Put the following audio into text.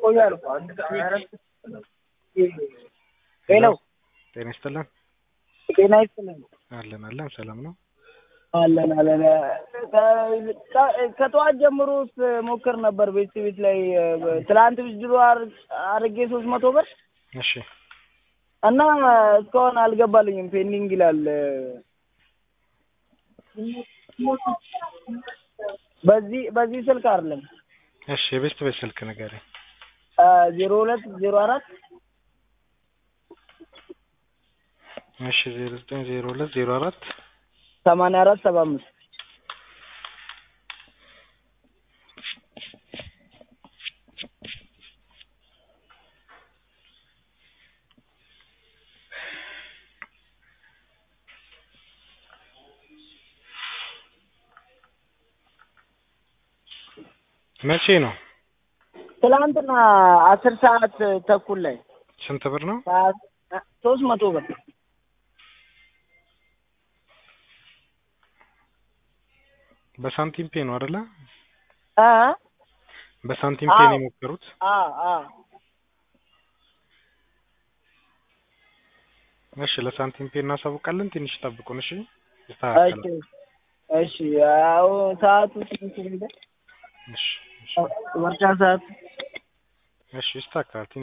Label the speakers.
Speaker 1: ቆያል እኮ ሄሎ
Speaker 2: ጤና ይስጥልን።
Speaker 1: ጤና ይስጥልን።
Speaker 2: አለን አለን፣ ሰላም ነው።
Speaker 1: አለን አለን። ከጠዋት ጀምሮ ውስጥ ሞክር ነበር ቤት ቤት ላይ ትላንት ብድሮ አርጌ ሶስት መቶ ብር
Speaker 2: እሺ
Speaker 1: እና እስካሁን አልገባልኝም፣ ፔንዲንግ ይላል። በዚህ በዚህ ስልክ አይደለም።
Speaker 2: እሺ የቤስት ቤት ስልክ ንገረኝ።
Speaker 1: ዜሮ ሁለት ዜሮ አራት
Speaker 2: እሺ ዜሮ ዘጠኝ ዜሮ ሁለት ዜሮ አራት
Speaker 1: ሰማንያ አራት ሰባ አምስት
Speaker 2: መቼ ነው?
Speaker 1: ትላንትና አስር ሰዓት ተኩል ላይ
Speaker 2: ስንት ብር ነው?
Speaker 1: ሶስት መቶ ብር
Speaker 2: በሳንቲም ፔ ነው አይደለ?
Speaker 1: አ
Speaker 2: በሳንቲም ፔ ነው የሞከሩት።
Speaker 1: አ አ
Speaker 2: እሺ ለሳንቲም ፔ እናሳውቃለን። ትንሽ ጠብቁን። እሺ
Speaker 1: እሺ
Speaker 2: ይስተካከላል።
Speaker 1: እሺ ያው ሰዓቱ ትንሽ ሄደ
Speaker 2: እሺ እሺ
Speaker 1: ምርጫ ሰዓት
Speaker 2: እሺ ይስተካከላል።